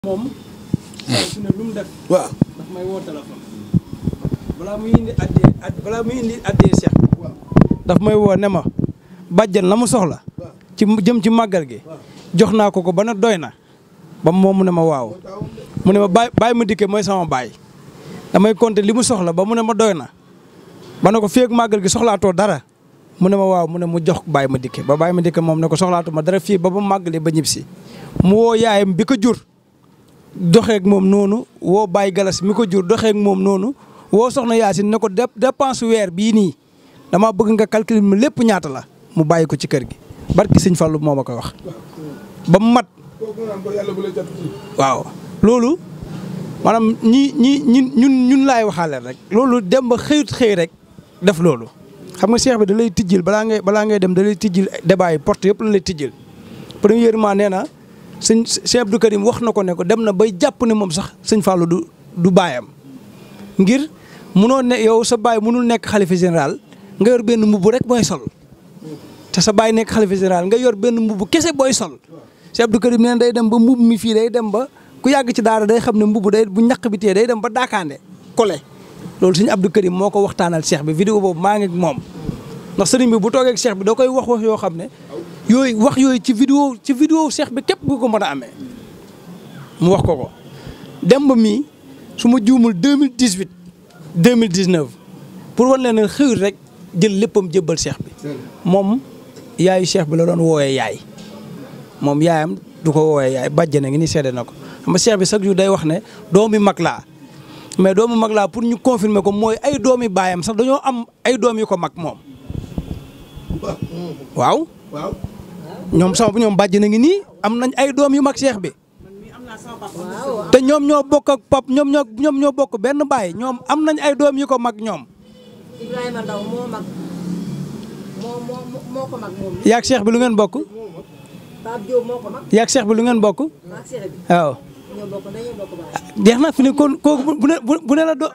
moom su ne lu mu def waaw daf may woo téléphone balaa muy indi addee ad balaa muy indi addee Cheikh daf may woo ne ma bàjjan la mu soxla ci jëm ci màggal gi jox naa ko ko ba na doy na ba moom mu ne ma waaw mu ne ma baay baay ma dikke mooy sama baay damay compter li mu soxla ba mu ne ma doy na ba ne ko fii ak màggal gi soxlaatoo dara mu ne ma waaw mu ne mu jox baay ma dikke ba baay ma dikke moom ne ko soxlaatu ma dara fii ba ba màggalee ba ñib si mu woo yaayam bi ko jur doxeek moom noonu woo Baye Galas mi ko jur doxeek moom noonu woo soxna Yaasin ne ko dépense weer bii nii dama bëgg nga calculer ma lépp ñaata la mu bàyyi ko ci kër gi barki sëñ Fallu moo ma ko wax ba mu mat waaw loolu maanaam ñi ñi ñi ñun ñun laay waxaale rek loolu dem ba xëyut xëy rek def loolu xam nga seex bi da lay tijjil balaa ngay balaa ngay dem da lay tijjil débat yi porte yëpp la lay tijjil premièrement nee na sëñ Cheikh Abdou Karim wax na ko ne ko dem na bay jàpp ne moom sax sëñ Fallou du du baayam ngir munoo ne yow sa baay munul nekk xalifa général nga yor benn mbubb rek booy sol te sa baay nekk xalifa général nga yor benn mbubb kese booy sol Cheikh Abdou Karim nee day dem ba mbubb mi fii day dem ba ku yàgg ci daara day xam ne mbubb day bu ñaq bi tee day dem ba daakaande kole loolu sëñ Abdou Karim moo ko waxtaanal Cheikh bi vidéo boobu maa ngi ak moom ndax sëriñ bi bu toogee ak Cheikh bi da koy wax wax yoo xam ne yooyu wax yooyu ci vidéo ci vidéo Cheikh bi képp gu ko mën a amee mu wax ko ko dem ba mii su ma juumul 2018 2019 pour wan leen ne xëyul rek jël léppam jébbal Cheikh bi moom yaayu Cheikh bi la doon woowee yaay moom yaayam du ko woowee yaay bàjjana ngi ni seede na ko xam nga Cheikh bi chaque jour day wax ne doomi mag laa mais doomu mag laa pour ñu confirmer ko mooy ay doomi baayam sax dañoo am ay doom yu ko mag moom waaw waaw ñoom sama ñoom bàjj na ngi nii am nañ ay doom yu mag seex bi te ñoom ñoo bokk ak pap ñoom ñoo ñoom ñoo bokk benn baay ñoom am nañ ay doom yu ko mag ñoom Ibrahima Ndaw moo mag moo moo moo ko mag moom yaag seex bi lu ngeen bokk Pape Diop moo ko mag yaag seex bi lu ngeen bokk maag Cheikh bi waaw ñoo bokk dañoo bokk baay jeex na fi ne kon kooku bu ne bu ne la do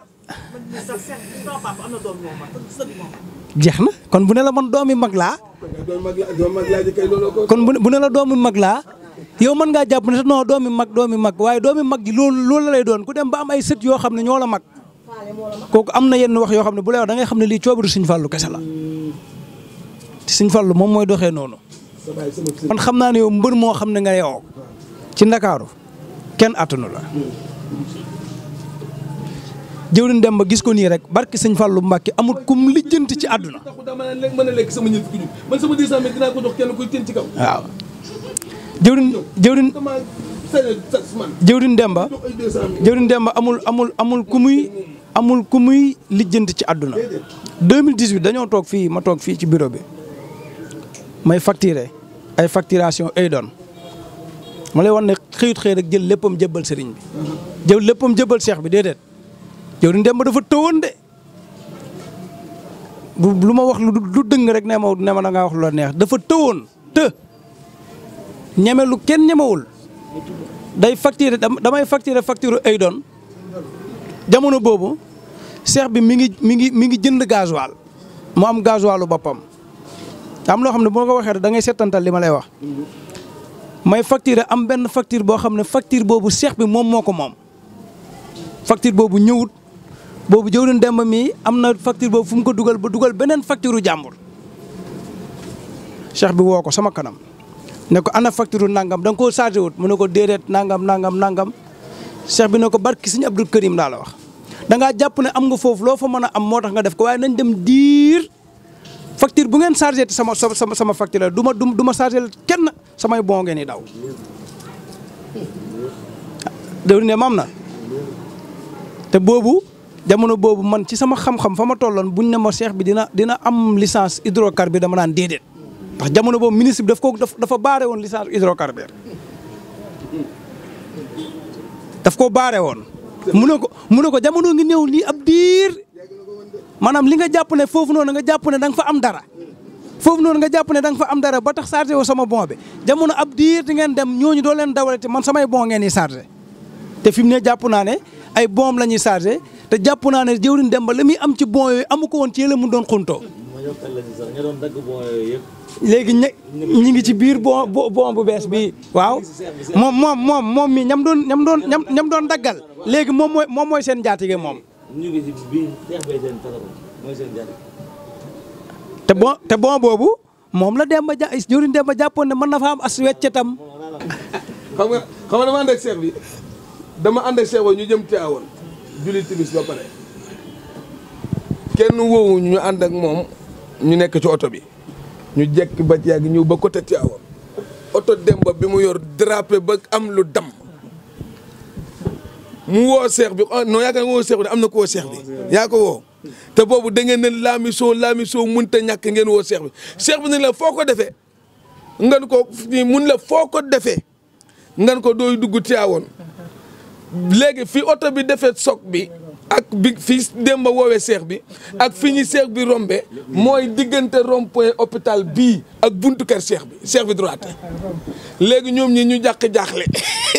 jeex na kon bu ne la man doomi mag laa doon mag la doon mag laa ji kay looloo ko kon bu ne bu ne la doomi mag laa yow mën ngaa jàpp ne non doomi mag doomi mag waaye doomi mag ji loolu loolu la lay doon ku dem ba am ay sët yoo xam ne ñoo la mag faale moo la mag kooku am na yenn wax yoo xam ne bu lay wax da ngay xam ne lii coobaru Sëñ Fallu kese la te Sëñ Fallu moom mooy doxee noonu sa baay sama sëñ man xam naa ne yow mbër moo xam ne nga yow ci ndakaaru kenn attanu la jëwriñ dem ba gis ko nii rek barki Sëñ Fallu Mbàkke amul kum lijjanti ci àdduna taxu daa mën a lekk mën a lekk sama ñëf ku ñu man sama 200 mètres dinaa ko jox kenn kuy teen ci kaw waaw jëwriñ jëwriñ dama sañ sa man jëwriñ Demba jox ay 200 mètres jëwriñ Demba amul amul amul ku muy amul ku muy lijjanti ci àdduna 2018 dañoo toog fii ma toog fii ci bureau bi may facturer ay facturation ay doon ma lay wan ne xëyut xëy rek jël léppam jëbbal sëriñ bi jël léppam jëbbal seex bi déedéet jëwriñ Demba dafa tëwoon de bu lu ma wax lu lu dëng rek ne ma ne ma da ngaa wax lu la neex dafa tëwoon të ñeme lu kenn ñemewul day facturer damay facturer facture ay doon jamono boobu seex bi mi ngi mi ngi mi ngi jënd gasoil mu am gasoilu boppam am loo xam ne bu ma ko waxee da ngay settantal li ma lay wax may facturer am benn facture boo xam ne facture boobu seex bi moom moo ko moom facture boobu ñëwut boobu jëwriñ demba mi am na facture boobu fu mu ko dugal ba dugal beneen facture jàmbur seex bi woo ko sama kanam ne ko ana facture nangam da nga koo chargé wut mu ne ko déedéet nangam nangam nangam seex bi ne ko barki Sëñ Abdou Karim daa la wax da ngaa jàpp ne am nga foofu loo fa mën a am moo tax nga def ko waaye nañ dem diir facture bu ngeen chargé te sama sama sama facture la du ma du ma chargé kenn samay bon ngeen di daw. déwén ne mam na te boobu jamono boobu man ci sama xam-xam fa ma tolloon buñ ne ma seex bi dina dina am licence hydrocarbure dama naan déedéet ndax jamono boobu ministre bi daf ko dafa baare woon licence hydrocarbure daf ko baare woon. mu ne ko mu ne ko jamono ngi ñëw nii ab diir maanaam li nga jàpp ne foofu noonu nga jàpp ne da nga fa am dara foofu noonu nga jàpp ne da nga fa am dara ba tax chargé woo sama bon bi jamono ab diir di ngeen dem ñooñu doo leen dawale te man samay bon ngeen di chargé te fi mu ne jàpp naa ne ay bon la ñuy chargé te jàpp naa ne jëwriñ dem ba la muy am ci bon yooyu amu ko woon ci yële mu doon xuntoo léegi ña ñi ngi ci biir bon bon bu bees bi waaw moom moom moom moom mi ñam doon ñam doon ñam ñam doon daggal léegi moom mooy moom mooy seen jaatige moom ñu ngi ci biir xeex bay seen téléphone mooy seen jaatige. te bon te bon boobu moom la Demba ja jëriñ Demba jàppoon ne mën na fa am as weccetam xam nga xam nga dama ànd ak seex bi dama ànd ak seex ba ñu jëm Tiwaawan julli timis ba pare kenn woowu ñu ànd ak moom ñu nekk ci oto bi ñu jekk ba ci yàgg ñëw ba côté Tiwaawan oto Demba bi mu yor drapé ba am lu dam mu woo seex bi ah non yaakaar nga woo seex bi am na ko woo seex bi yaa ko woo te boobu da ngeen ne laami soo laami soo mënta ñàkk ngeen woo seex bi seex bi ne la foo ko defee ngan ko mun la foo ko defee ngan ko dooy dugg Tiwaawan léegi fi oto bi defee soog bi ak bi fi Demba woowee seex bi ak fi ñu seex bi rombe mooy diggante rond point hôpital bii ak buntu kër seex bi seex bi droite léegi ñoom ñi ñu jàq jaaxle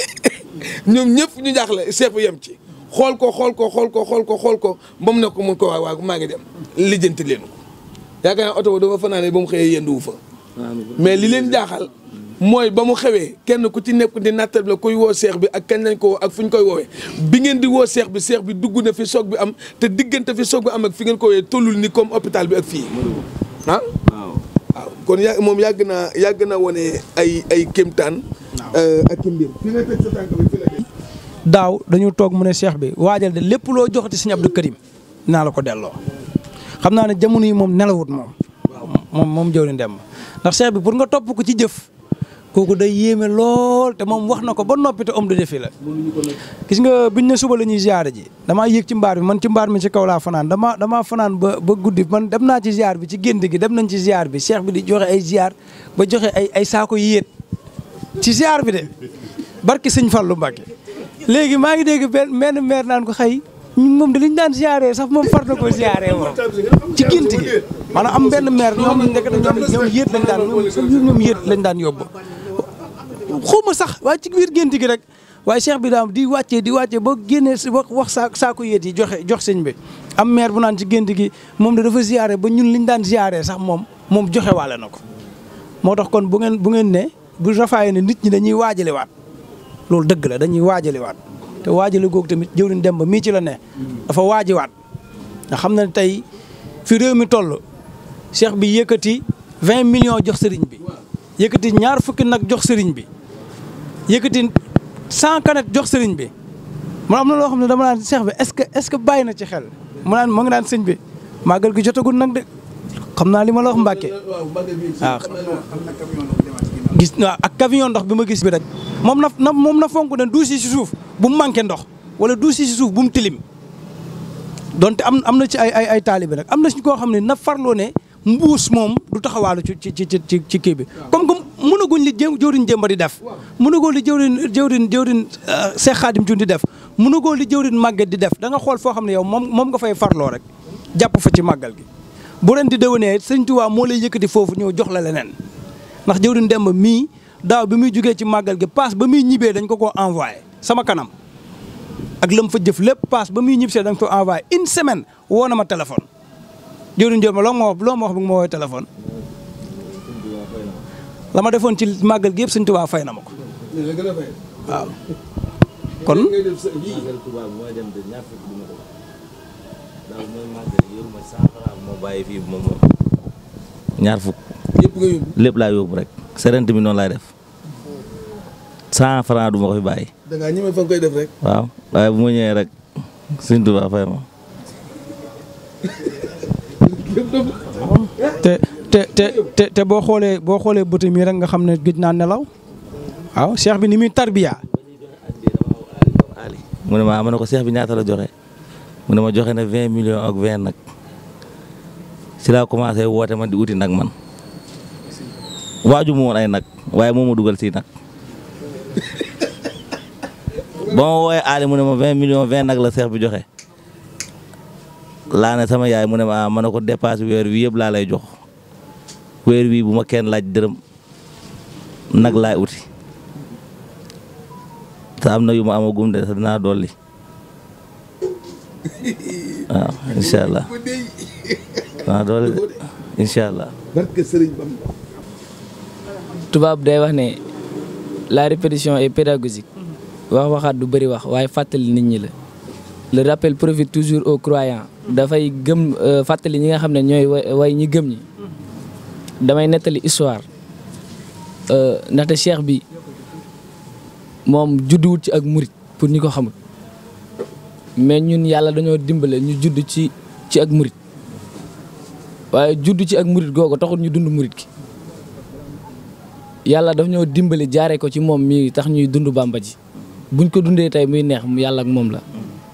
ñoom ñëpp ñu jaaxle seex bi yem ci xool ko xool ko xool ko xool ko xool ko ba mu ne ko mun ko waaw waaw maa ngi dem lijjanti leen ko yaakaar naa oto ba dafa fanaane ba mu xëyee yenduwu fa mais li leen jaaxal mooy ba mu xewee kenn ku ci nekk di nattal la kuy woo seex bi ak kañ lañ ko woo ak fu ñu koy woowee bi ngeen di woo seex bi seex bi dugg na fi soog bi am te diggante fi soog bi am ak fi ngeen ko woowee tollul ni comme hôpital bi ak fii ah waaw. waaw kon ya moom yàgg naa yàgg na wone ay ay kéemtaan ak i mbir fi nga teg sa tànk bi fi la daaw dañu toog mu ne cheikh bi waajal de lépp loo joxati sëñ Abdou Karim naa la ko delloo xam naa ne jamono yi moom nelawut moom moom moom jëw ni dem ndax cheikh bi pour nga topp ko ci jëf kooku day yéeme lool te moom wax na ko ba noppi te homme de défi la gis nga biñ ne suba la ñuy ziare ji damaa yéeg ci mbaar bi man ci mbaar mi ci kaw laa fanaan dama damaa fanaan ba ba guddi man dem naa ci ziar bi ci gént gi dem nañ ci ziar bi cheikh bi di joxe ay ziar ba joxe ay ay saako yéet ci ziar bi de barki sëñ Fallou Mbacke léegi maa ngi dégg benn benn maire naan ko xëy moom de liñ daan ziaree sax moom far na ko ziaree moom ci gént gi maanaam am benn maire ñoom nekk na ñoom ñoom yéet lañ daan ñoom ñoom yéet lañ daan yóbbu xawma sax waaye ci biir gént gi rek waaye cheikh bi daam di wàccee di wàccee ba génnee si wax wax saa saako yéet yi joxe jox sëñ bi am maire bu naan ci gént gi moom de dafa ziaree ba ñun liñ daan ziaree sax moom moom joxe waale na ko moo tax kon bu ngeen bu ngeen ne bu rafaayee ne nit ñi dañuy waajale waat loolu dëgg la dañuy waajale waat te waajale googu tamit jëwriñ dem ba mii ci la ne dafa waaji waat nga xam ne tey fi réew mi toll cheikh bi yëkkati vingt millions jox sëriñ bi yëkkati ñaar fukki nag jox sëriñ bi yëkkati cent canettes jox sëriñ bi man am na loo xam ne dama naan cheikh bi est-ce que est-ce que bàyyi na ci xel mu naan mu ngi naan sëñ bi màggal gi jotagul nag de xam naa li ma la wax Mbàkke waaw gis waaw ak camion ndox bi ma gis bi rek moom na na moom na fonk ne duus yi si suuf bu mu manqué ndox wala duus yi si suuf bu mu tilim donte am am na ci ay ay ay taalibe nag am na si koo xam ne na farloo ne mbuus moom du taxawaalu ci ci ci ci ci kii bi comme que mënaguñ li jë jëwriñ jëmba di def mënagoo li jëwriñ jëwriñ jëwriñ Seex Xaadim Cuun di def mënagoo li jëwriñ màgget di def da nga xool foo xam ne yow moom moom nga fay farloo rek jàpp fa ci màggal gi bu ren di déwénee sëñ Tuubaa moo lay yëkkati foofu ñëw jox la leneen ndax jëwriñ Demba mii daaw bi muy jugee ci màggal gi paas ba muy ñibbee dañ ko koo envoyé sama kanam ak lam fa jëf lépp paas ba muy ñibbisee dañ ko envoyé une semaine woo na ma téléphone jëwriñ Demba loo ma wax loo ma wax bi nga ma woowee téléphone la ma defoon ci màggal gi yëpp sëñ Tuubaa fay na ma ko waaw kon màggal Tuubaa bi mooy dem de ñaar fukk du ma ko daaw mooy màggal yoruma cent francs moo bàyyi fii moom moom ñaar fukk yëpp nga yóbbu lépp laa yóbbu rek serent mi noonu laay def cent francs du ma ko fi bàyyi da ngaa ñeme fa nga koy def rek waaw waaye bu ma ñëwee rek Sëñ Tuubaa fay ma te te te te te boo xoolee boo xoolee bëtam yi rek nga xam ne gëj naa nelaw waaw cheikh bi ni muy tarbiya Ali mu ne ma ma ne ko seex bi ñaata la joxe mu ne ma joxe na vingt millions ak vingt nag si laa commencé woote man di uti nag man waaju mu woon ay nag waaye moo ma dugal si nag ba ma woowee Ali mu ne ma vingt millions vingt nag la seex bi joxe laa ne sama yaay mu ne ma ah ma ne ko dépasse weer wi yëpp laa lay jox weer wi bu ma kenn laaj dërëm nag laay uti te am na yu ma amagum de te dinaa dolli waaw incha allah dinaa dolli de incha allah. barke Sëriñ Bamba tubaab day wax ne la répétition est pédagogique wax waxaat du bëri wax waaye fàttali nit ñi la le rappel profite toujours aux croyants dafay gëm fàttali ñi nga xam ne ñooy way ñi gëm ñi damay nettali histoire ndaxte cheikh bi moom judduwut ci ak murit pour ñi ko xamul mais ñun yàlla dañoo dimbale ñu judd ci ci ak murit waaye judd ci ak murit googu taxul ñu dund murit gi yàlla daf ñoo dimbali jaaree ko ci moom mii tax ñuy dund bàmba ji buñ ko dundee tey muy neex mu yàlla ak moom la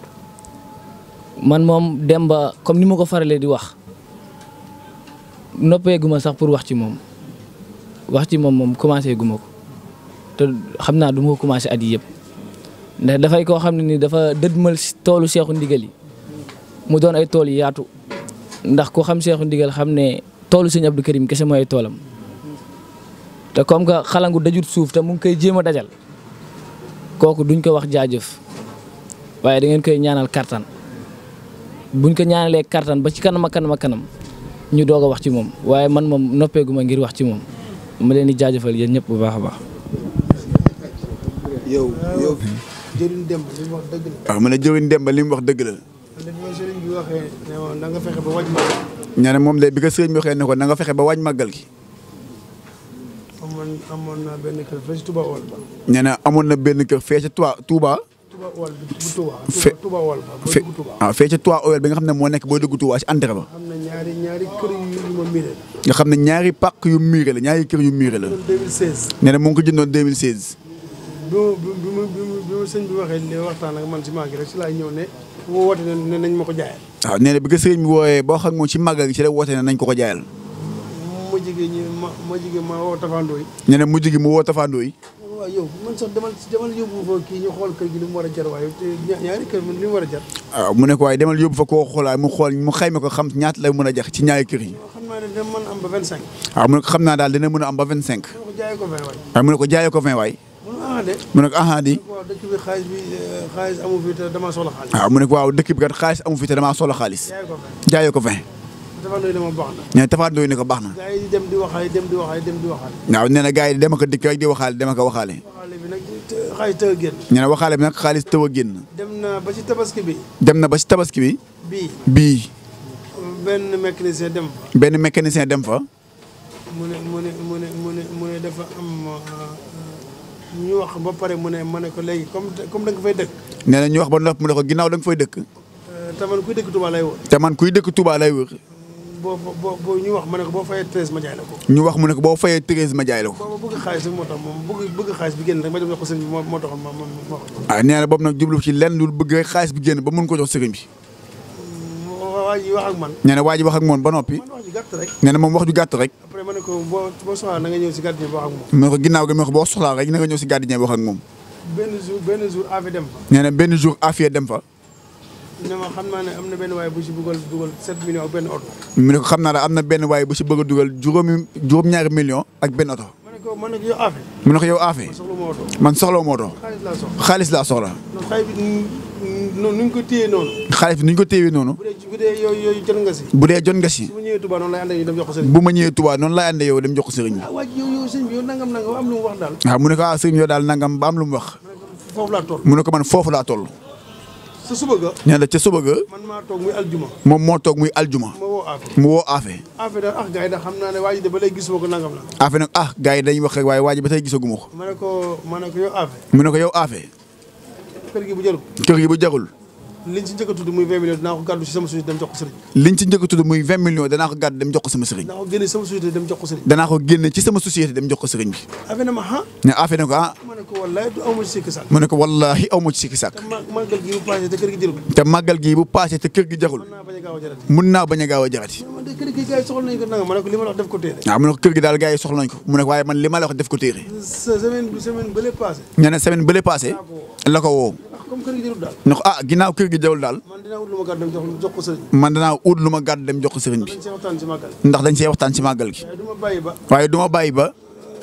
man moom Demba comme ni ma ko faralee di wax noppeeguma sax pour wax ci moom wax ci moom moom commencé guma ko te xam naa du ma ko commencé at yi yëpp ndax dafay koo xam ne ni dafa dëdmal toolu seexu ndigal yi mu doon ay tool yi yaatu ndax ku xam seexu ndigal xam ne toolu sëñ Abdou Karim kese mooy ay toolam te comme que xalangu dajut suuf te mu ngi koy jéem a dajal kooku duñ ko wax jaajëf waaye da ngeen koy ñaanal kartan buñ ko ñaanalee kartan ba ci kanam ak kanam ak kanam ñu doog a wax ci moom waaye man moom noppeeguma ngir wax ci moom ma leen di jaajëfal yéen ñëpp bu baax a baax. yow yow jëriñ Demba li mu wax dëgg la. waaw mu ne jëriñ Demba li mu wax dëgg la. li ma sëriñ bi waxee ne woon na nga fexe ba wàññi ma. nee na moom de bi ko sëriñ bi waxee ne ko na nga fexe ba wàññi màggal gi. amoon amoon naa benn kër fee ci Touba Wal ba. nee na amoon na benn kër fee ca Touba Touba. Touba Wal bi bu Touba. fe Touba Wal ba boo fe dugg Touba. ah fee ca Touba Owel bi nga xam ne moo nekk boo dugg Touba ci entrée ba. am na ñaari ñaari kër yu yu ma miiree. nga xam ne ñaari pàq yu miire la ñaari kër yu miire la. loolu 2016. nee na mu ngi ko jëndoon 2016. bi ma bi ma bi ma bi ma sëñ bi waxee li waxtaan ak man si maa ngi rek si laay ñëw ne woo woote ne ne nañ ma ko jaayal. waaw nee na bi ko sëriñ bi wooyee boo xam moom ci màggal gi ci la woote ne nañ ko ko jaayal. ma jigéen ñi ma ma jigéen ma woo Tafandoo yi. nee na mujj gi mu woo Tafandoo yi. waaw yow man sax demal demal yóbbu fa kii ñu xool kër gi li mu war a jar waaye te ña- ñaari kër man li mu war a jar. waaw mu ne ko waaye demal yóbbu fa koo xoolaay mu xool mu xayma ko xam ñaata lay mën a jax ci ñaari kër yi. xam naa ne dina mën am ba 25. waaw mu ne ko xam naa daal dina mën a am ba 25. ma ko jaayee ko 20 waay. waaye mu ne ko jaayee ko 20 waay. mun ah de. mu ne ko aha di. waaw dëkk bi xaalis bi xaalis amu fi te dama soxla xaalis. waaw mu ne ko waaw dëkk bi kat xaalis amu fi te damaa soxla xaalis. jaayee ko 20. jaayee ko 20. dafa doy dama baax na. nee na Tafandoo yi ne ko baax na. gars yi di dem di waxaale dem di waxaale dem di waxaale. waaw nee na gars yi dema ko dikk rek di waxaale dema ko waxaale. waxaale bi nag te- xaalis tëgg génn. nee na waxaale bi nag xaalis tëw a génn. dem na ba ci tabaski bi. dem na ba ci tabaski bi. bii bii benn mécanicien dem fa. benn mécanicien dem fa. mu ne mu ne mu ne mu ne mu ne dafa am ñu wax ba pare mu ne ma ne ko léegi comme comme da nga fay dëkk. nee na ñu wax ba noppi mu ne ko ginnaaw da nga fay dëkk. te man kuy dëkk Touba lay woon. te man kuy dëkk Touba lay wër. boo boo boo ñu wax ma ne ko boo fayee treize ma jaay la ko. ñu wax mu ne ko boo fayee treize ma jaay la ko. booba bëgg xaalis rek moo tax moom bëgg bëgg xaalis bi génn rek ma dem jox ko sëñ bi moo moo taxoon ma ma ma wax. ah nee na boobu nag jublu ci lenn lu bëgg rek xaalis bi génn ba mun ko jox sëriñ bi. waa ji wax ak man. nee na waa ji wax ak moom ba noppi. man wax ji gàtt rek. nee na moom wax ju gàtt rek. après ma ne ko boo boo soxlaa na nga ñëw si gardien bi wax ak moom. mu ne ko ginnaaw gi mu ne ko boo soxlaa rek na nga ñëw si gardien bi wax ak moom. benn jour benn jour affaire dem fa. nee na benn jour affaire dem fa. ne ma xam naa ne am na benn waaye bu si bëggoon dugal 7 millions ak benn oto. mu ne ko xam naa daal am na benn waaye bu si bëgg a dugal juróomi juróom-ñaari million ak benn oto. ma ne ko ma ne ko yow affaire. mu ne ko yow affaire ma soxla ma oto. man soxla moo oto xaalis laa soxla. xaalis laa soxla. non xaalis bi noonu nu ñu ko téyee noonu. xaalis bi ni ñu ko téewee noonu. bu dee bu dee yooyu yooyu jot nga si. bu dee jot nga si. su ma ñëwee Touba noonu lay ànd ak ñu dem jox ko sëriñ. bu ma ñëwee Touba noonu laay àndee yow dem jox ko sëriñ bi. ah waa ji yow yow sëñ bi yow nangam nangam am lu mu wax daal. waaw mu ne ko ah sëriñ yow daal nangam ba am lu mu wax. ma ne ko foofu laa toll. mu ne ko man foofu laa toll. sa suba ga. nee na ca suba ga man maa toog muy aljuma. moom moo toog muy aljuma. ma woo affaire. mu woo Afe. affaire daal ah gars yi daal xam naa ne waa ji de ba léegi gisuma ko nangam la. Afe nag ah gars yi dañuy wax rek waaye waa ji ba tey gisaguma ko. ma ne ko ma ne ko yow affaire. mu ne ko yow Afe kër gi bu jarul. kër gi bu jarul liñ si njëkk a tudd muy 20 millions dinaa ko gàddu si sama société dem jox ko sëriñ. liñ ci njëkk a tudd muy 20 millions danaa ko gàddu dem jox ko sama sëriñ. dinaa ko génne sama société dem jox ko sëriñ. danaa ko génne ci sama société dem jox ko sëriñ bi. affaire na ma ah. ne Afe ne ko ah ma ne ko wallaay du aw ma ci sikki sàkk. mu ne ko wallaahi aw ma ci sikki sàkk. te ma màggal gi bu passé te kër gi jërul. te màggal gii bu paasee te kër gi jarul mën naa bañ a gaaw a jarati. mun naa bañ a gaaw a jarati. man de kër gi gars yi soxla nañu ko nangam ma ne ko li ma la wax def ko téere. waaw mu ne ko kër gi daal gars yi soxla nañ ko mu ne ko waaye man li ma la wax def ko téere. sa semaine bi semaine bële passé. nee na semaine bële paase la ko woo. ndax comme kër gi jërul daal. ne ko ah ginnaaw kër gi jarul daal man dinaa wut lu ma gàddu dem jox jox ko sëriñ. man danaa ut lu ma gàddu dem jox ko sëriñ bi dañ see waxtaan si màggal. ndax dañ see waxtaan ci màggal gi. waaye du ma bàyyi ba waaye du ma bàyyi ba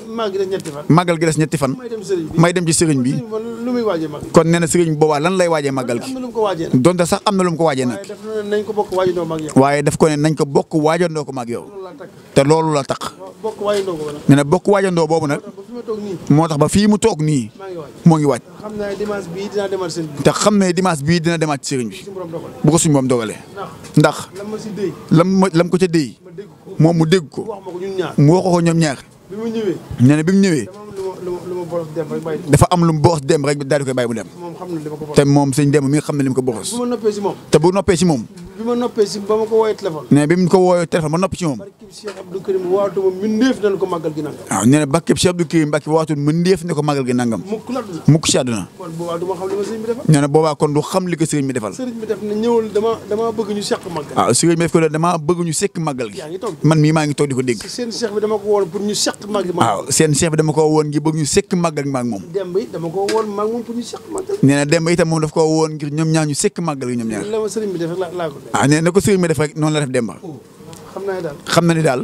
maa ngi des ñetti fan. màggal gi des ñetti fan may dem sëriñ bi. may dem ci sëriñ bi sëriñ bi lu muy waajee mag. kon nee na sëriñ boobaa lan lay waajee màggal am gi na lu mu ko waajee nag. donte sax am na lu mu ko waajee nag waaye def na nañ ko bokk waajandoo mag yow. waaye daf ko ne nañ ko bokk waajandoo ko maag yow loolu laa takk te loolu la tax waaw bokk waajandoo ko ba nag. nee na bokk waajandoo boobu nag ba fi ma toog nii moo tax ba fii mu toog nii maa ngi waaj. moo ngi waaj xam naa ne dimanche bii dinaa demal sëriñ bi. te xam ne dimanche bii dina demaat ci sëriñ bi suñu borom dogal. bu ko suñu moom dogalee ndax ndax lan ma si déy lam ma lam ko ca déy ma dégg ko. moom mu dégg ko wax ma ko ñun ñaar. mu wax ko ñoom ñaar bi mu ñëwee. nee na bi mu ñëwee dama am lu ma lu ma lu ma boros dem rek bàyyi. dafa am lu mu boros dem rek daal di koy bàyyi mu dem moom xam na li ma ko boros. te moom sëñ dem mi nga xam ne li mu ko boros bu ma noppee si moom. te bu noppee ci moom bi ma noppee si ba ma ko woowee téléphone. nee na bi mu ko woowee téléphone ba noppi ci moom barki Cheikh Abdou Karim waatu ma mbindeef nañ ko màggal gi nag. waaw nee na Bakke Cheikh Abdou Karim Mbacke waatul mu ndéef ne ko magal gi nangam mukk la duna. mukk ci àdduna kon boobaa du ma xam li ma sëriñ bi defal. nee na boobaa kon du xam li ko sëriñ bi defal sëriñ bi def na ñëwal dama dama bëgg ñu seq màggal. waaw sëriñ bi def ko damaa bëgg ñu sekk magal gi yaa ngi toog. man mii maa ngi toog di ko dégg seen cheikh bi dama ko woon pour ñu seq màggal. waaw seen chef bi dama ko woon ngir bëgg ñu sekk magal gi maag moom dem bi dama ko woon maag moom pour ñu seq màggal. nee na dem ba itam moom daf ko woon ngir ñoom ñaar ñu sekk magal gi ñoom ñaar la ma sëriñ bi def rek laa laa ko def. ah nee na ko sëriñ bi def rek noonu la def Demba xam naa ne daal xam na ni daal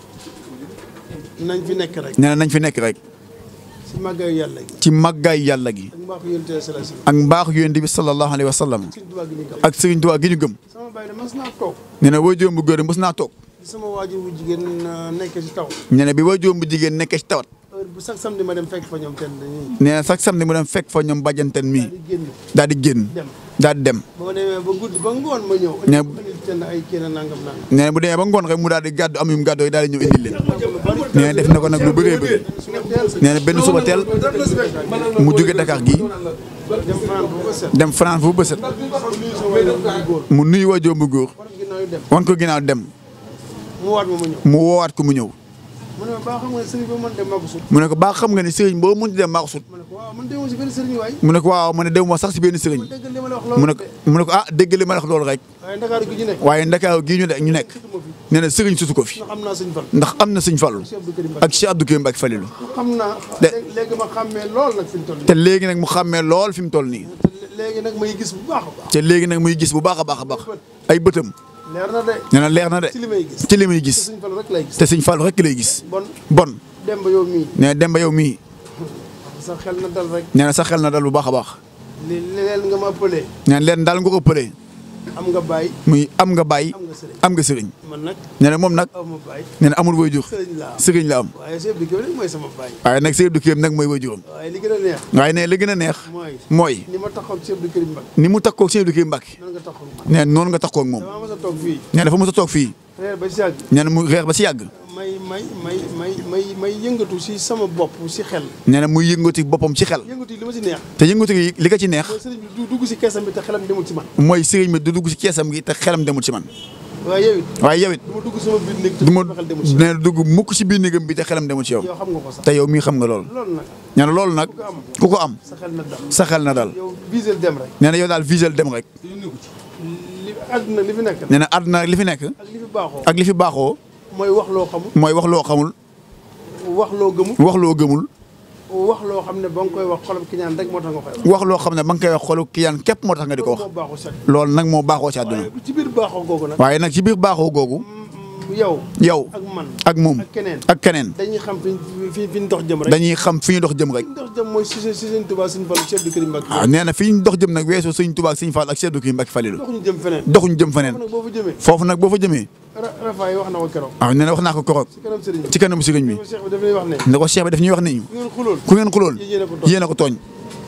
nañ fi nekk rek. nee na nañ fi nekk rek si màggayu yàlla gi. ci màggaay yàlla gi ak mbaaxu yonent bi sallallahu alayhi wasallam. ak mbaaxu yonent bi sallallahu alayhi wa sallam sëriñ Tuubaa gi ñu gëm. ak sëriñ Tuubaa gi ñu gëm sama baay de mas naa toog. nee na waajuram bu góor mos naa toog di sama waajur bu jigéen nekk ci taw. nee na bi waajuram bu jigéen nekkee ci tawat heure bu chaque samedi ma dem fekk fa ñoom kenn dañuy. nee na sax samedi mu dem fekk fa ñoom bàjjanteen mii di génn daal di génn dem. daal di dem ba ma demee ba guddi ba ngoon ma ñëw. Ne- indi kenn ay kii na nangam nangam. nee na bu demee ba ngoon rek mu daal di gàddu am yu mu gàddoo yi daal di ñëw indil leen nee na def na ko nag lu bëree bëri nee na benn suba teel mu jóge Dakar gii dem fanaan bu ko set. dem France fu bësët nuyu sama waajur bu góor. mu nuyu waajuram bu góor war ginnaaw yu dem. wan ko ginnaaw dem mu waat ma ma ñëw. mu woowaat ko mu ñëw mu ne ma baa xam nga ne sëriñ ba man dem maa ko sut. mu ne ko baa xam nga ni sëriñ boo mun dem maa ko sut ma ne ko waaw man demoo si benn sëriñ waay. mu ne ko waaw mu ne dem ma sax si benn sëriñ dégg li ma la wax mu loolu ne ko mu ne ko ah dégg li ma la wax loolu rek waaye Ndakaaru gi ñu nekk. waaye ndakaaru gii ñu de ñu nekk sutuma fi. nee na sëriñ sutu ko fi ndax am naa sëñ Fall. ndax am na sëñ Fallu Cheikh Abdou Karim Mbacké. ak Cheikh Abdou Karim Mbacke Falilou xam naa. De- léegi ma xàmmee lool nag fi mu toll nii. te léegi nag mu xàmmee lool fi mu toll nii te léegi nag may gis bu baax a baax. te léegi nag muy gis bu baax a baax a baax ay bëtam leer na de. nee na leer na de ci li may gis. ci li muy te gis sëñ Fall rek lay gis. te sëñ Fallu rek lay gis bon bon dem ba yow mii. nee na dem ba yow mii sa xel na dal rek. nee na sa xel na dal bu baax a baax li li leen nga ma pëlee. nee na leen daal nga ko pëlee am nga bàyyi. muy am nga bàyyi am nga sëriñ. am nga sëriñ man nag nee na moom nag aw ma bàyyi. nee na amul waajur sëriñ laa am. sëriñ la am waaye Cheikh Abdou Karim mooy sama bàyyi. waaye nag Cheikh Abdou Karim nag mooy waajuram waaye li gën a neex. waaye nee li gën a neex mooy. mooy ni ma taxaw Cheikh Abdou Karim Mbacké. ni mu takkoo Cheikh Abdou Karim Mbacke nan nga taxaw man. nee na noonu nga takkoo ak moom damaa mas a toog fii. nee na dafa mos a toog fii reer ba si yàgg. nee na mu reer ba si yàgg may may may may may may yëngatu si sama bopp si xel. nee na muy yëngati boppam ci xel yëngatu yi li ma si neex. te yëngatu yi li ko ci neex mooy sëriñ bi du dugg si keesam bi te xelam demul ci man. mooy sëriñ bi du dugg ci keesam gi te xelam demul ci man waaye yow it waaye yow it du ma dugg sama biir néeg te du ma sama xel demul ci nee na dugg mukk ci biir néegam bi te xelam demul ci yow yow xam nga ko sax. te yow mii xam nga lool loolu nag nee na loolu nag ku ko am sa xel na dal. sa xel na dal yow visel dem rek. nee na yow daal visel dem rek li àdduna li fi nekk. nee na àdduna li fi nekk ak li fi baaxoo. ak li fi baaxoo mooy wax loo xamul. mooy wax loo xamul wax loo gëmul. wax loo gëmul wax loo xam ne ba nga koy wax xolam ki ñaan rek moo tax nga koy wax. wax loo xam ne ba nga koy wax xolu kiyaan képp moo tax nga di ko wax moo baaxoo set. loolu nag moo baaxoo ci àdduna waaye ci biir baaxoo googu nag. waaye nag ci biir baaxoo googu yow. yow ak man. ak moom ak keneen. ak keneen dañuy xam fi fi fi ñu dox jëm rek. dañuy xam fi ñu dox jëm rek fi ñu dox jëm mooy si si seen Tuubaa Sëñ Fallu Cheikh Abdou Karim Mbacké. waaw nee na fi ñu dox jëm nag weesoo sëñ Tuubaa ak sëñ Fall ak Cheikh Abdou Karim Mbacke Falilou doxuñu jëm feneen. doxuñu jëm feneen foofu nag boo fa jëmee. foofu nag boo fa jëmee Ra Rafaay wax na ko keroog. waaw nee na wax naa ko koroog ci kanam sëriñ bi. ci kanamu sëriñ bi Cheikh bi daf lay wax ne. ne ko Cheikh bi daf ñuy wax ni ku ngeen xulool. ku ngeen xulool Yéen a ko tooñ. yéen a ko tooñ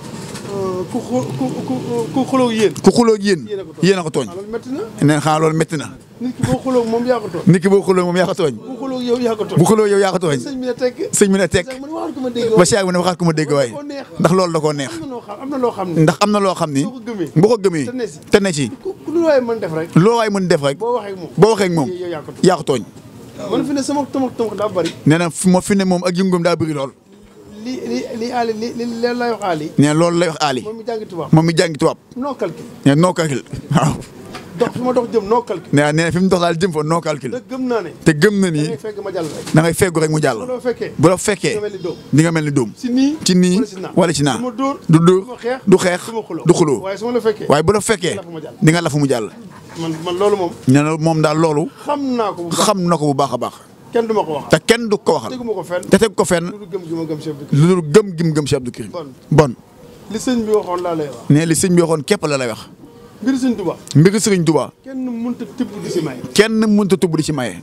ku xu ku ku ku xuloo yéen. ku xuloo ak yéen Yéen a ko tooñ. yéen a ko tooñ ah loolu métti na. nee na xanaa loolu métti na nit ki boo xuloo moom yaa ko tooñ. nit ki boo xuloo moom yaa ko tooñ bu xuloo yow yaa ko tooñ. bu xuloo yow yaa ko tooñ sëñ bi ne tekk. sëñ bi ne teg sëñ bi ne waxal ko ma dégg. ba Cheikh bi ne waxaat ko ma dégg waaye koo neex. ndax loolu da koo neex am na loo xam am na loo xam ne. ndax am na loo xam ni soo ko gëmee. boo ko gëmee te ne si. te ne ci ku ku lu waaye mën def rek. loo waay mën def rek boo waxee ak moom. boo waxee ak moom yow yaa ko tooñ. yaa ko tooñ man fi ne sama tomak tomak daa bari. nee na fi ma fi ne moom ak yëngoom daa bëri lool li li li Ali li li leen laay wax Ali. nee na loolu lay wax Ali moom mi jàngi tubaab. moom mi jàngi tubaab noo calcul. nee na noo calcul waaw dox fi ma dox jëm noo calcul. nee na nee na fi mu dox daal jëm fa noo calcul te gëm naa ne. te gëm na da ni ngay fekk ma jàll rek. da ngay feggu rek mu jàll bu la fekkee. bu la fekkee nga mel ni doom. di nga mel ni dóom si nii. ci nii wala si naa. wala ci naa du ma dóor. du dóor du ma xeex. du xeex du ma xuloo. du xuloo waaye su ma la fekkee. waaye bu la fekkee lafu mu jàll. di nga lafu mu jàll man man loolu moom. nee na moom daal loolu xam naa ko bu baax. xam na ko bu baax a baax kenn du ma ko wax te kenn du ko waxal teguma ko fenn te teg ko fenn lu gëm gi ma gëm Cheikh Abdou Karim lu dul gëm gim gëm Cheikh Abdou Karim bon bon li sëñ bi waxoon laa lay wax ne li sëñ bi waxoon képp la lay wax mbir sëñ Tuubaa mbiri sëriñ Tuubaa kenn mënta tibb di si may kenn mënut a tubb di ci maye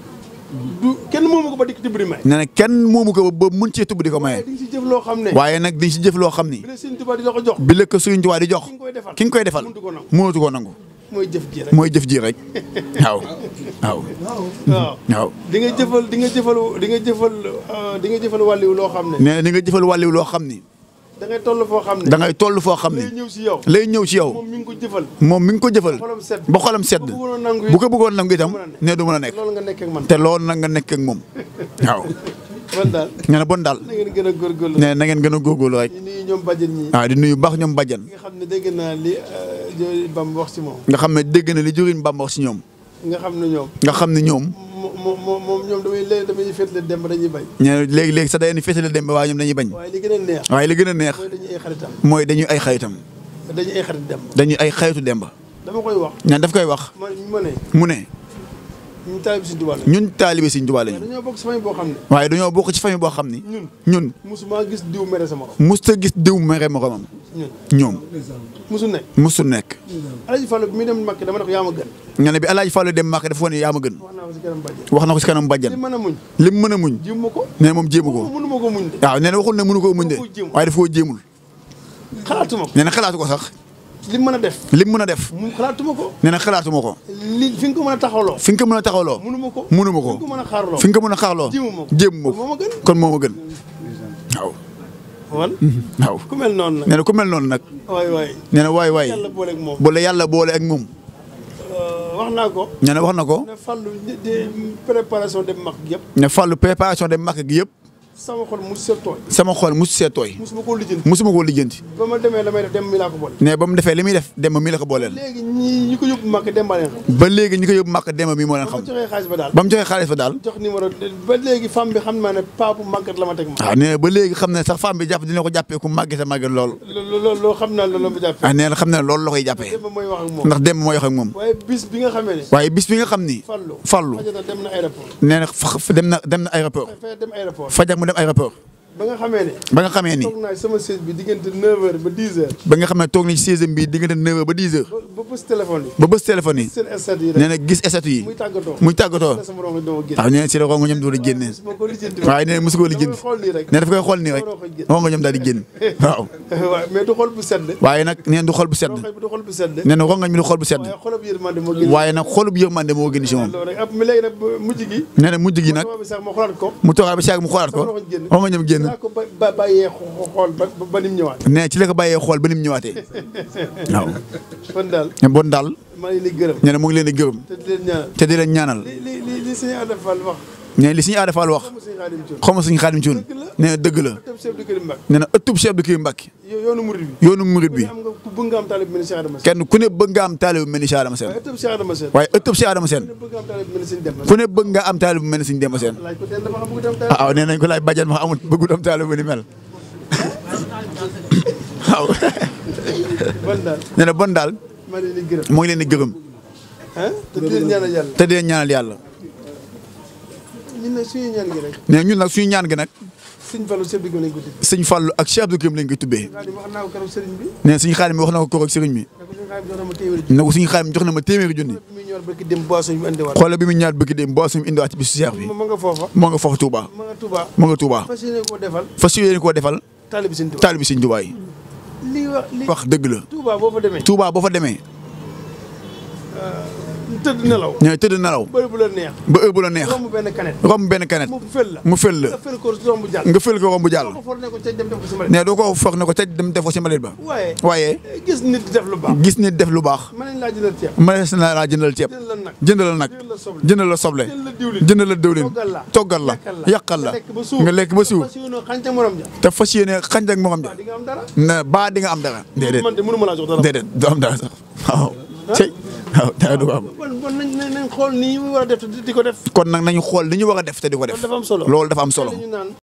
du kenn moomu ko ba dikk tibb di may nee na kenn moomu ko ba mën cee tubb di ko maye di nga si jëf loo xam ne waaye nag di ci jëf loo xam ni bi la sëñ Tuubaa di la ko jox bi la ko sëriñ Tuubaa di jox ki nga koy defal ki nga koy defal mëntu ko nangu mënatu ko nangu mooy jëf ji rek mooy jëf ji rek waaw waaw waaw waaw di nga jëfal di nga jëfal di nga jëfal euh, di nga jëfal wàlliw loo xam ne nee na ni nga jëfal wàlliw loo xam ni da ngay toll foo xam ne da ngay toll foo xam lay ni ñëw si yow lay ñëw ci yow moom mi ngi ko jëfal moom mi ngi ko jëfal xolam sedd ba xolam sedd bu ko bëggoon a nangu bu ko bëggoon nangu itam ne du mën a nekk loolu nga nekk ak man te loolu nag nga nekk ak moom waaw man daal nee na bon daal na ngeen gën a góorgóorlu nee na ngeen gën a góorgóorlu rek ñu nuyu ñoom bàjjen ñi waaw di nuyu baax ñoom bàjjan nga xam ne dégg naa li euh, Jooy Bam wax si moom nga xam ne dégg na li jëriñ Bàmba wax si ñoom nga xam ne ñoom nga xam ne ñoom mo mo- mo- moom ñoom damay léegi damay féetle dem ba dañuy bañ ñee léegi léegi sax day ni féetale dem ba waaye ñoom dañuy bañ waaye li gën a neex waaye li gën a neex mooy dañuy ay xaritam mooy dañuy ay xaritam dañuy ay xarit dem dañuy ay xaritu Demba dama koy wax ñaan daf koy wax man ma ne mu ne ñu taalib si Tuubaa la ñun taalibe Sëriñ Tuubaa lañu dañoo bokk si famille boo xam ne waaye dañoo bokk ci famille boo xam ni ñun ñun musuma gis diw mere sa morom musta gis diw mere moromam ñun ñoom musu nekk musu nekk Alaaji Fallu bi muy dem Makka dama ne ko yaa ma gën nga ne bi Alaaji Fallu dem Màkka dafa ne yaa ma gën wax naa ko si kanam bàjjen wax na ko si kanam li bàjjan mën a muñ lim mën a muñ jiw ma ko nee moom jéemu ko mënu ma ko muñ de waaw nee na waxul ne mënu koo muñ de waaye dafa koo jéemul xalaatuma ko nee na xalaatu ko sax li mën a def lim mën a def mu xalaatuma ko nee na xalaatuma ko li fi nga ko mën a taxawloo fi nga ko mën a taxawloo mënu ma ko mënu ma fi nga ko ko mën a xaarloo fi nga ko mën a xaarloo jéemu ma ko jéemu ma moo ma ko gën kon moo ma gën waaw wan waaw ku mel noonu nag nee na ku mel noonu nag waay waay nee na waay waay yàlla booleeg moom bu la yàlla boole ak moom wax naa ko nee na wax na ko ne fàllu de préparation dem mag yëpp ne fàllu préparation de màkk gi yëpp sama xol mu sa tooy sama xol musu see tooy musuma koo lijjanti musuma koo lijjanti ba ma demee la may def dem mi laa ko boole ne ba mu defee li muy def demba mi la ko booleel léegi ñi ñi ko yóbbu mag dem ba leen xam ba léegi ñi ko yóbbu màkk demba mi moo leen ba ma xam joxee xaalis ba daal ba mu joxee xaalis fa daal jox numéro ba léegi femme bi xam naa ne paa bu màggat la ma teg ma waaw nee na ba léegi xam ne sax femme bi jàpp dina ko jàppee ku màggee sa màgget lool loolu loolu loolu xam naa loolu la ma jàppee ah nee na xam ne loolu la koy jàppee dem ba mooy wax ak moom ndax demba moo wax ak moom waaye bis bi nga xamee ne waaye bis bi nga xam ni fàllu Fallou fajata dem na aéroport nee na fa- dem na dem na aéroport fay dem aéroport fajar mu dem aéroport ba nga xamee ne ba nga xamee ni toog naa sama siège bi diggante 9h ba 10h ba nga xam ne toog nañ ci seizième bi diggante 9h ba 10h ba ba bës téléphone yi ba bés téléphone yi seen stat yi rek nee na gis esatu yi muy tàggatoo muy tàggatoo la sama rongo dama génn waaw nee na si la rongo ñoom doon génne su ma ko lijjanti waaye nee na mosu koo lijjanti xool nii rek nee na daf koy xool nii rek rongo ñoom daal di génn waaw waaw mais du xool bu sedd waaye nag nee na du xol bu sedd xol bi du xool bu sedd nee na rongoñ mi du xol bu sedd waaye xolab yërmande moo génn waaye nag xolub yërmande moo gën ci moom loolu rek ab mi léegi nag ba mujj gi nee na mujj gi nag sama bi sax ma xoolaat ko mu toogaat ba si yàgg mu xoolaat ko sama rongo génn rongo ñoom génn laa ko ba ba bàyyee xo- xool ba ba- ba nim ñëwaat nee na ci la ko bàyyee xool ba ni mu ñëwaatee waaw kon daal bon daal maa ngi leen di gërëm nee na mu ngi leen di gërëm te di leen ñaanal te di leen ñaanal li li li li sëñ Adama Fall wax nee na li suñu aada Fall wax mu sëñ Xaadim Cuun xaw ma suñu xaadim ci woon nee na dëgg la tëb chef de kër Mbacke nee na ëttub Cheikh Abdou Karim Mbacke yo- yoonu murid bi yoonu murit bi am nga ku bëgg nga am taalib mel ni Cheikh Adama Sène kenn ku ne bëgg nga am taalib bu mel ni Cheikh Adama Sène waaye tëb Cheikh Adama Sène waaye ëttub Cheikh Adama Sène ku ne bëgg nga am taalib mel ni sëñ Demba ku ne bëgg nga am taalib bu mel ni suñu Demba Sène laaj ko teen dafa xam bëgg dem ah taalib waaw nee nañ ko laaj bàjjan ma amul bëggut am taalib bu ni mel waaw bon daal nee na bon daal maa ngi leen di gërëm moo ngi leen di gërëm ah te di leen ñaanal yàlla te di leen ñaanal yàlla ñun nag suñu ñaan gi rek nee ñun nag suñu ñaan gi nag sëñ Fallou chef de kër lañ ko tudd sëñ Fallou ak Cheikh Abdou Karim lañ koy tubbee Xaadim wax naa ko keroog sëriñ bi nee suñu xaadim wax na ko koroog sëriñ bi ne ko suñu Xaadim jox na ma téeméeri ne ko suñu xaadim jox na ma téeméeri junni bi muy ñor barki dem boisson bi mu andiwaat xoolal bi mu ñaar bëgg dem boo suñu indiwaat ci bisu Cheikh bi ma nga foofa moo nga foofu Touba ma nga Touba moo nga Touba fas yéene koo defal fas yéene koo defal taalib sëñ Touba taalib sëñ Touba yi lii wax li wax dëgg la Touba boo fa demee Touba boo fa demee tëdd nelaw ñooy tëdd nelaw bëri bu la neex ba heure bu la neex romb benn kanet romb benn kanet mu fel la mu fël la nga fel ko romb jàll nga fël ko romb jàll ko for ne ko ca dem def ko si mbalit ne doo ko foog ne ko tëj dem def ko ci mbalit ba waaye waaye gis nit di def lu baax gis nit def lu baax mën nañ laa jëlal ceeb mënees na laa jëndal ceeb jël la nag jëndal la nag jël la soble jëndal la soble jël la diwlin jëndal la dëwlin toggal la toggal la yàqal la nga lekk ba suur nga lekk ba suur fas yéene xànca morom ja te fas yéene xañ ak moom ja di nga am dara na baa di nga am dara déedéet man de mënu ma laa jox dara déedéet du am dara sax waaw cey waaw dara du ko am bon bon nañ nañ nañ xool nii ñu war a def te di ko def kon nag nañu xool li ñu war a def te di ko def dafa am solo loolu dafa am solo ñu naan